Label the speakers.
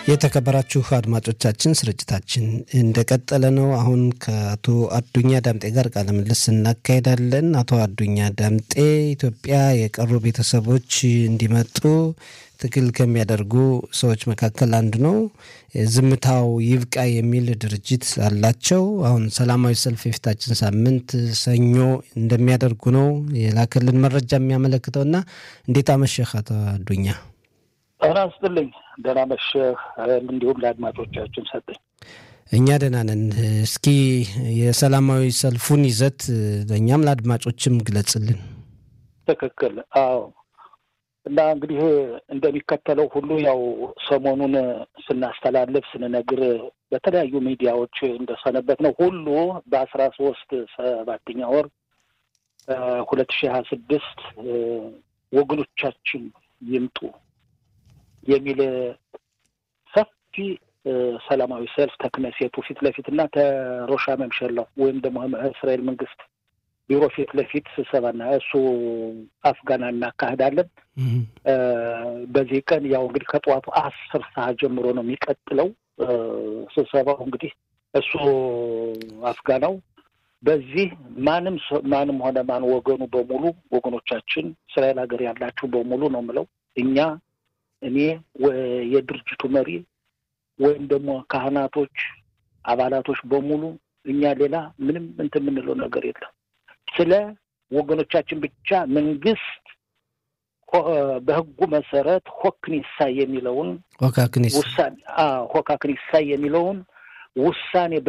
Speaker 1: የተከበራችሁ አድማጮቻችን ስርጭታችን እንደቀጠለ ነው። አሁን ከአቶ አዱኛ ዳምጤ ጋር ቃለ ምልልስ እናካሄዳለን። አቶ አዱኛ ዳምጤ ኢትዮጵያ የቀሩ ቤተሰቦች እንዲመጡ ትግል ከሚያደርጉ ሰዎች መካከል አንዱ ነው። ዝምታው ይብቃ የሚል ድርጅት አላቸው። አሁን ሰላማዊ ሰልፍ የፊታችን ሳምንት ሰኞ እንደሚያደርጉ ነው የላከልን መረጃ የሚያመለክተው እና እንዴት አመሸህ አቶ አዱኛ?
Speaker 2: ጤና ይስጥልኝ። ደህና መሸህ። እንዲሁም ለአድማጮቻችን ሰጠኝ።
Speaker 1: እኛ ደህና ነን። እስኪ የሰላማዊ ሰልፉን ይዘት ለእኛም ለአድማጮችም ግለጽልን።
Speaker 2: ትክክል። አዎ። እና እንግዲህ እንደሚከተለው ሁሉ ያው ሰሞኑን ስናስተላልፍ ስንነግር በተለያዩ ሚዲያዎች እንደሰነበት ነው ሁሉ በአስራ ሶስት ሰባተኛ ወር ሁለት ሺህ ሀያ ስድስት ወገኖቻችን ይምጡ የሚል ሰፊ ሰላማዊ ሰልፍ ተክነሴቱ ፊት ለፊት እና ተሮሻ መምሸላው ወይም ደግሞ እስራኤል መንግስት ቢሮ ፊት ለፊት ስብሰባና እሱ አፍጋና እናካሄዳለን። በዚህ ቀን ያው እንግዲህ ከጠዋቱ አስር ሰዓት ጀምሮ ነው የሚቀጥለው ስብሰባው። እንግዲህ እሱ አፍጋናው በዚህ ማንም ማንም ሆነ ማን ወገኑ በሙሉ ወገኖቻችን እስራኤል ሀገር ያላችሁ በሙሉ ነው የምለው እኛ እኔ የድርጅቱ መሪ ወይም ደግሞ ካህናቶች፣ አባላቶች በሙሉ እኛ ሌላ ምንም እንትን የምንለው ነገር የለም። ስለ ወገኖቻችን ብቻ መንግስት በህጉ መሰረት ሆክኒሳ የሚለውን
Speaker 1: ሆካክኒስ
Speaker 2: ውሳኔ ሆካክኒሳ የሚለውን ውሳኔ